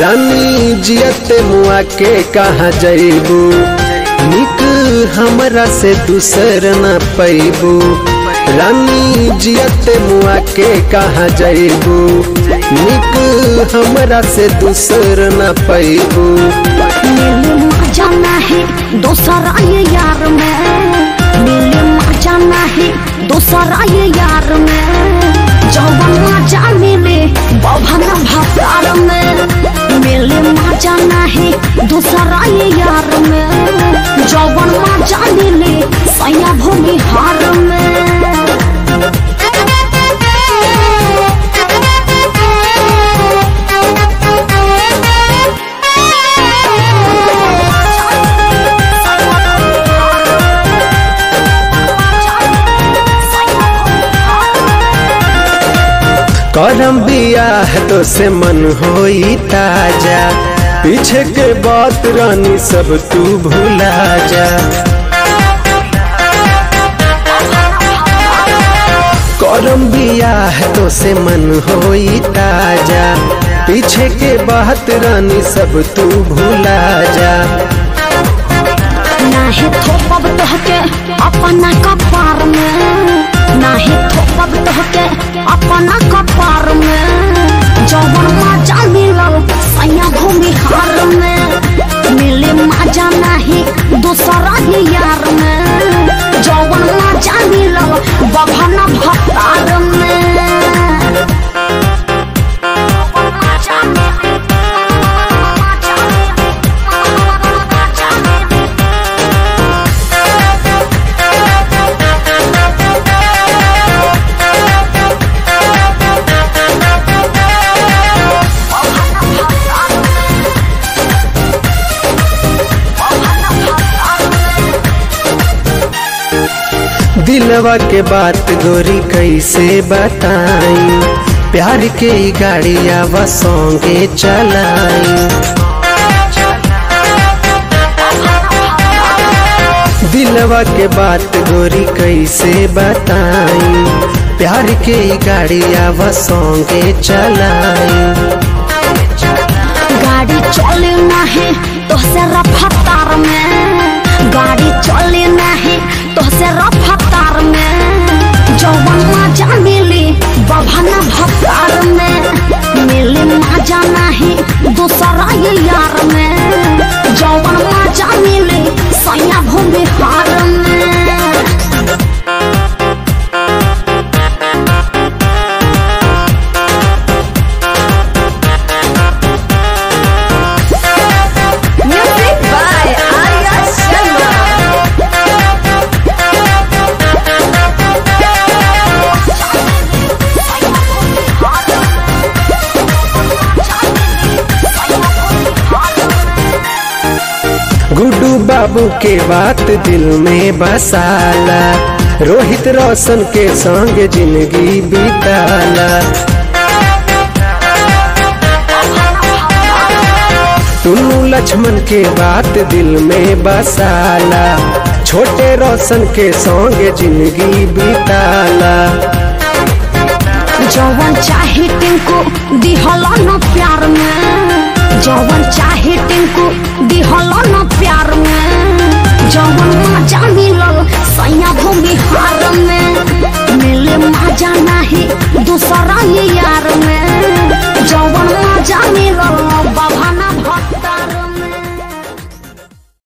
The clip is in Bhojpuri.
रानी जियत मुआ के कहा जैबू निक हमरा से दूसर न पैबू रानी जियत मुआ के कहा जैबू निक हमरा से दूसर न पैबू मिले मजा नहीं दूसरा ये यार में मिले मजा नहीं दूसरा ये यार में जौवन मजा मिले बभन भसार में मिले मजा नहीं दूसरा ये यार में जौवन मजा मिले सैया भूमि हार करम बियाह तो से मन होई ताजा पीछे के बात रानी सब तू भुला जा करम बियाह तो से मन होई ताजा पीछे के बात रानी सब तू भुला जा नाही थोपब तोहके अपना कपार में नाही थोपब तोहके अपना कपार में जौवन मजा मिलल सैया भूमि हार में मिले मजा नहीं दूसरा ही यार में जौवन मजा मिलल बभन भतार में दिलवा के बात गोरी कैसे बताई प्यार के ई गाड़िया व संगे चलाई दिलवा के बात गोरी कैसे बताई प्यार के ई गाड़िया व संगे चलाई गाड़ी चले नहीं तो से रफ्तार में गाड़ी चले नहीं तो से रफ्तार में जौवन मजा मिली बभन भतार में मिली मजा नहीं दूसरा ये यार में जौवन मजा मिली सैया भूमि हार में Music by Arya Sharma. Guddu बाबू के बात दिल में बसाला रोहित रोशन के संग जिंदगी बिताला टुन्नू लक्ष्मण के बात दिल में बसाला छोटे रोशन के संग जिंदगी बिताला जौवन चाहे टिंकू दिहल न प्यार में जौवन चाहे टिंकू दिहल न प्यार में जौवन मजा मिलल सैया भूमि हार में